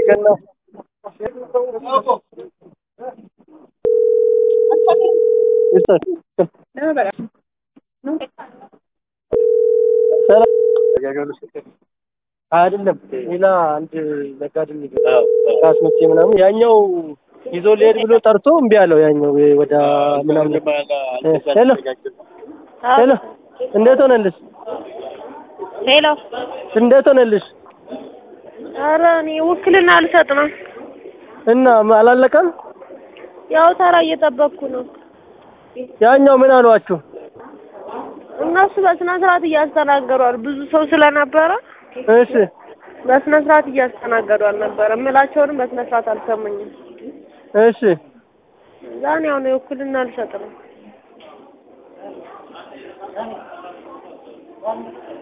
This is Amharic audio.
ገና አይደለም ሌላ አንድ ነጋዴ ካስመቼ ምናምን ያኛው ይዞ ሊሄድ ብሎ ጠርቶ እምቢ አለው። ያኛው ወደ ምናምን ሄሎ ሄሎ፣ እንዴት ሆነልሽ? ሄሎ እንዴት ሆነልሽ? ኧረ እኔ ውክልና ልሰጥ ነው። እና አላለቀም? ያው ተራ እየጠበቅኩ ነው። ያኛው ምን አሏችሁ? እነሱ በስነ ስርዓት እያስተናገዷል። ብዙ ሰው ስለነበረ እሺ በስነ ስርዓት እያስተናገዱ አልነበረ። እምላቸውንም በስነ ስርዓት አልሰሙኝም። እሺ ዛኔ ያው ነው የውክልና ልሰጥ ነው።